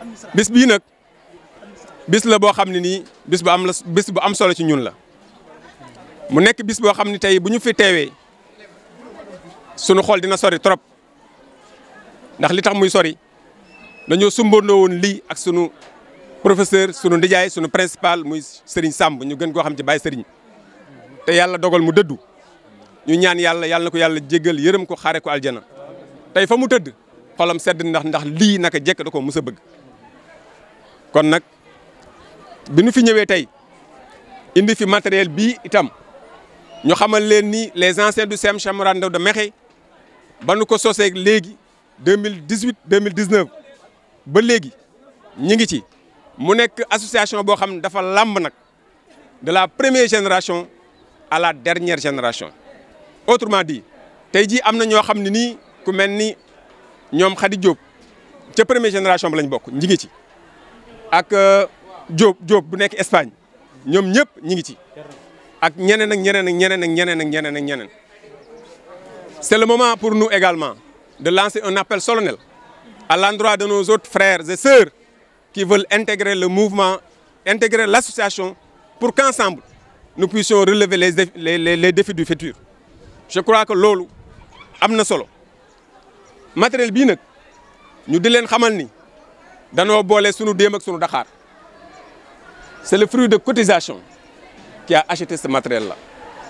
bis bii nag bis la boo xam ne nii bis bu am la bis bu am solo ci ñun la mu nekk bis boo xam ne tey bu ñu fi teewee sunu xol dina sori trop ndax li tax muy sori dañoo sumbandoo woon lii ak sunu professeur sunu ndijaay sunu principal muy Serigne Samb ñu gën koo xam ci Baye Serigne te yàlla dogal mu dëddu ñu ñaan yàlla yàlla na ko yàlla jéggal yërëm ko xaare ko aljana tey fa mu tëdd xolam sedd ndax ndax lii naka jekk da ko mës a bëgg kon nag bi nu fi ñëwee tey indi fi matériel bii itam ñu xamal leen ni les anciens du CEM Cheikh Mourad Ndaw de Mekhe ba nu ko sosee léegi deux mille dix huit deux mille dix neuf ba léegi ñi ngi ci mu nekk association boo xam ne dafa làmb nag de la première génération à la dernière génération. autrement dit tey jii am na ñoo xam ne nii ku mel ni ñoom Khady Diop ca première génération ba lañ bokk ñi ngi ci ak Diop Diop bu nekk Espagne ñoom ñëpp ñi ngi ci. ak ñeneen ak ñeneen ak ñeneen ak ñeneen ak ñeneen ak ñeneen c'est le moment pour nous également de lancer un appel solennel à l'endroit de nos autres frères et sœurs qui veulent intégrer le mouvement intégrer l'association pour qu'ensemble nous puissions relever les les les, les défis du futur je crois que loolu am na solo matériel bii nag ñu di leen xamal ni danoo boole sunu déem ak sunu daxaar c'est le fruit de cotisation qui a acheté ce matériel là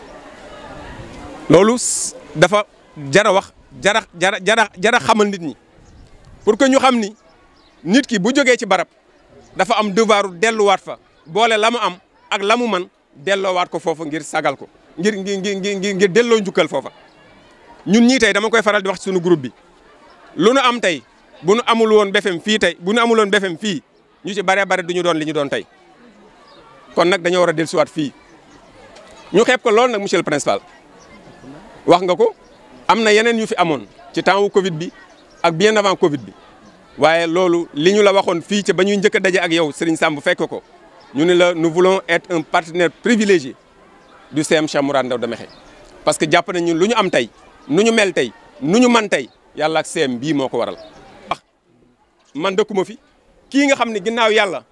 loolu dafa jara wax jara jara jara jara xamal nit ñi pour que ñu xam ni nit ki bu jógee ci barab dafa am devoiru delluwaat fa boole la mu am ak la mu man delloowaat ko foofa ngir sagal ko ngir ngir ngir ngir delloo njukkal foofa ñun ñii tey dama koy faral di wax ci sunu groupe bi lu nu am tey bu nu amul woon BFM fii tey bu nu amul woon BFM fii ñu ci bare bare du ñu doon li ñu doon tey kon nag dañoo war a dellusiwaat fii ñu xeeb ko loolu nag monsieur le principal wax nga ko am na yeneen yu fi amoon ci temps wu Covid bi ak bien avant Covid bi waaye loolu li ñu la waxoon fii ca ba ñuy njëkk a daje ak yow Serigne Samb fekk ko ñu ne la nous voulons être un partenaire privilégié du CEM Cheikh Mourad Ndaw de Mekhe parce que jàpp nañu lu ñu am tey nu ñu mel tey nu ñu man tey yàlla ak CEM bii moo ko waral. wax man dëkkuma fi kii nga xam ne ginnaaw yàlla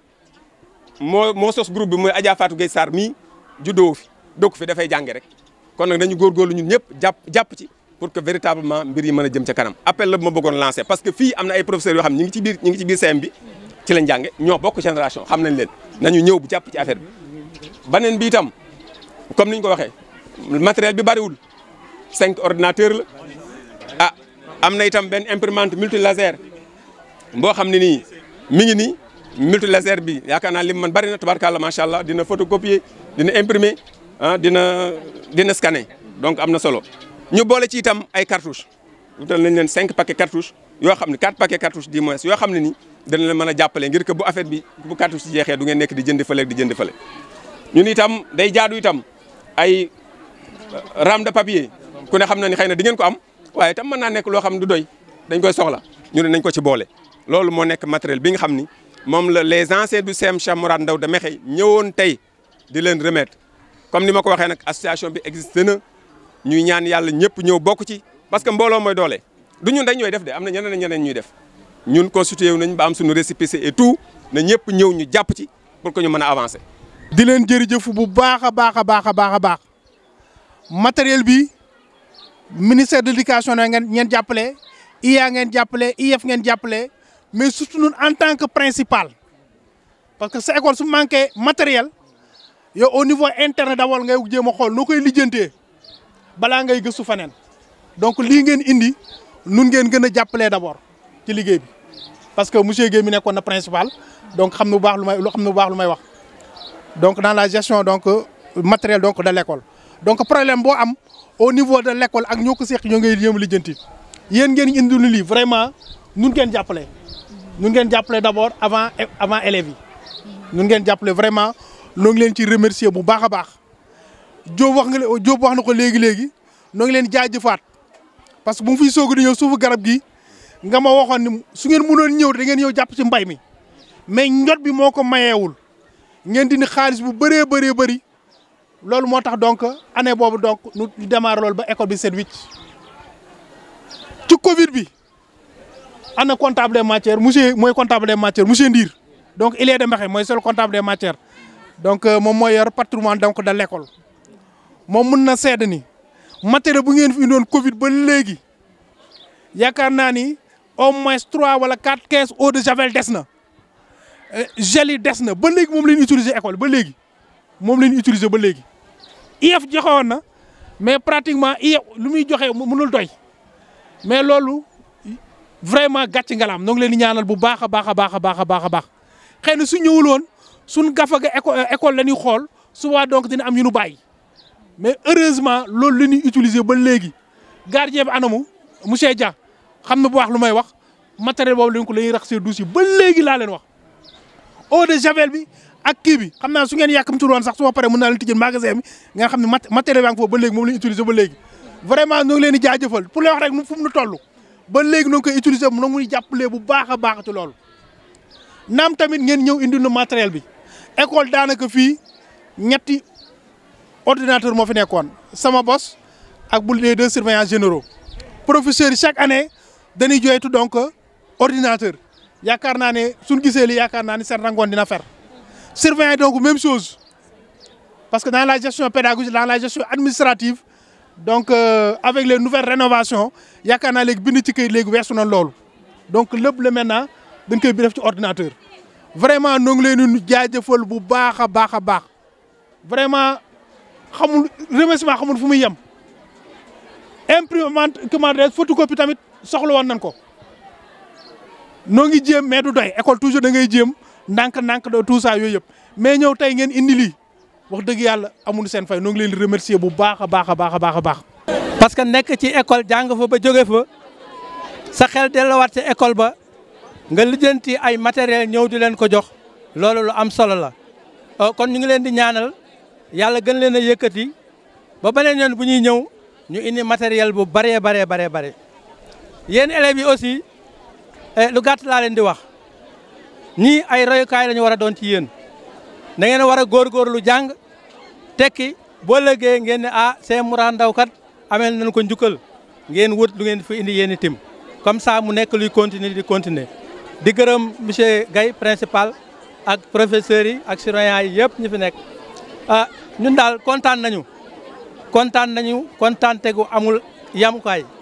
moo moo sos groupe bi mooy Adja Fatou Gueye Sarr mii juddoo fi dëkku fi dafay jànge rek kon nag dañu góorgóorlu ñun ñëpp jàpp jàpp ci pour que véritablement mbir yi mën a jëm ca kanam appel la bu ma bëggoon lancer parce que fii am na ay professeurs yoo xam ñi ngi ci biir ñi ngi ci biir CEM bi ci lañ jànge ñoo bokk génération xam nañ leen nañu ñëw bu jàpp ci affaire bi beneen bi itam comme ni ñu ko waxee matériel bi bariwul cinq ordinateur la ah am na itam benn imprimante multilaser boo xam ne nii mi ngi nii multilaser bi yaakaar naa lim man bari na tabarkàlla macha allah dina photocopier dina imprimer ah dina dina scanner donc am na solo ñu boole ci itam ay cartouches wutal nañ leen cinq paquets cartouches yoo xam ne quatre paquets cartouches du moins yoo xam ne ni dana leen mën a jàppale ngir que bu affaire bi bu cartouche ci jeexee du ngeen nekk di jënd fële di jënd fële ñun itam day jaadu itam ay rame de papier ku ne xam na ni xëy na di ngeen ko am waaye itam mën naa nekk loo xam ne du doy dañ koy soxla ñu ne nañ ko ci boole loolu moo nekk matériel bi nga xam ni moom la les anciens du CEM Cheikh Mourad Ndaw de Mekhe ñëwoon tey di leen remettre comme ni ma ko waxee nag association bi existe na ñuy ñaan yàlla ñëpp ñëw bokk ci parce que mbooloo mooy doole du ñun dañ ñooy def de am na ñeneen ñeneen ñuy def ñun constitué wu nañ ba am suñu récépissé et tout na ñëpp ñëw ñu jàpp ci pour que ñu mën a avancer. di leen jërëjëf bu baax a baax a baax a baax a baax matériel bi ministère de l'éducation na ngeen ngeen jàppale IA ngeen jàppale IF ngeen jàppale mais surtout ñun en tant que principal parce que sa école su manqué matériel yow au niveau interne d'abord ngay jéem a xool noo koy lijjantee balaa ngay gëstu faneen donc lii ngeen indi nun ngeen gën a jàppalee d'abord ci liggéey bi parce que monsieur Guèye mi nekkoon na principal donc xam na bu baax lu may xam na bu baax lu may wax donc dans la gestion donc matériel donc de l'école donc problème boo am au niveau de l'école ak ñoo ko seq ñoo ngay yéem lijjanti yéen ngeen indi lu lii vraiment nun ngeen jàppale nun ngeen jàppale d'abord avant avant élèves yi nun ngeen jàppale vraiment noo ngi leen ci remercier bu baax a baax Diop wax nga Diop wax na ko léegi léegi noo ngi leen jaajëfaat parce que bu mu fiy soog di ñëw suufu garab gi nga ma waxoon ni su ngeen mënoon ñëw da ngeen ñëw jàpp ci mbay mi mais njot bi moo ko mayeewul ngeen dindi xaalis bu bëree bëree bëri loolu moo tax donc année boobu donc ñu démarré loolu ba école bi set wicc ci Covid bi ana comptable des matières monsieur mooy comptable des matières monsieur Ndir donc il est de Mbaxe mooy seul comptable des matières donc moom mooy yor patrimoine donc de l'école moom mun na seede ni matériel bu ngeen fi indoon Covid ba léegi yaakaar naa ni au moins trois wala quatre quinze eau de javel des na gel yi des na ba léegi moom la ñu utiliser école ba léegi moom la ñu utiliser ba léegi IEF joxewoon na mais pratiquement IEF lu muy joxe mënul doy mais loolu vraiment gàcc ngalaam ñoo ngi leen di ñaanal bu baax a baax a baax a baax a baax a baax xëy na su ñëwul woon suñ gafa ga école école la ñuy xool souvent donc dina am yu nu bàyyi mais heureusement loolu la ñuy utiliser ba léegi gardien bi anamu monsieur Dia xam na bu wax lu may wax matériel boobu lañ ko la ñuy rax see douche yi ba léegi laa leen wax eau de javel bi ak kii bi xam naa su ngeen yàkkamtul woon sax su ma paree mën naa leen tijjel magasin bi nga xam ne matériel baa ngi foofu ba léegi moom la ñu utiliser ba léegi vraiment ñoo ngi leen di jaajëfal pour lay wax rek fu mu nu toll ba léegi noo ngi koy utiliser mu ngi jàppalee bu baax a baax ci loolu naam tamit ngeen ñëw indi nu matériel bi école daanaka fii ñetti ordinateur moo fi nekkoon sama bos ak bu les deux surveillants généraux professeurs yi chaque année dañuy joytu donc ordinateur yaakaar naa ne suñ gisee li yaakaar naa ne seen rangoon dina fer surveillant donc même chose parce que dans la gestion pédagogique dans la gestion administrative donc euh, avec les nouvelles rénovations yaakaar naa léegi bind ci këyit léegi weesu na loolu donc lépp la maintenant dañ koy def ci ordinateur vraiment ñoo ngi leen di jaajëfal bu baax a baax a baax vraiment xamul remerciement xamul fu muy yem imprimante comment dire photocopie tamit soxla woon nañ ko noo ngi jéem mais du doy école toujours da ngay jéem ndànk-ndànk do tout ça yooyu yëpp mais ñëw tey ngeen indi lii wax dëgg yàlla amul seen fay noo ngi leen di remercier bu baax a baax a baax a baax a baax. parce que nekk ci école jàng fa ba jóge fa sa xel delluwaat ci école ba nga lijjanti ay matériel ñëw di leen ko jox loolu lu am solo la kon ñu ngi leen di ñaanal yàlla gën leen a yëkkati ba beneen yoon bu ñuy ñëw ñu indi matériel bu bëree baree baree bare yéen élèves yi aussi lu gàtt laa leen di wax ñii ay royukaay la ñu war a doon ci yéen da ngeen a war a góorgóorlu jàng tekki boo lëggee ngeen ne ah c'est Moura Ndao kat amel nañ ko njukkal ngeen wut lu ngeen fi indi yéen itam comme ça mu nekk luy continuer di continuer di gërëm monsieur Gaye principal ak professeurs yi ak surveillants yi yëpp ñu fi nekk ah ñun daal kontaan nañu kontaan nañu kontaan tegu amul yamukaay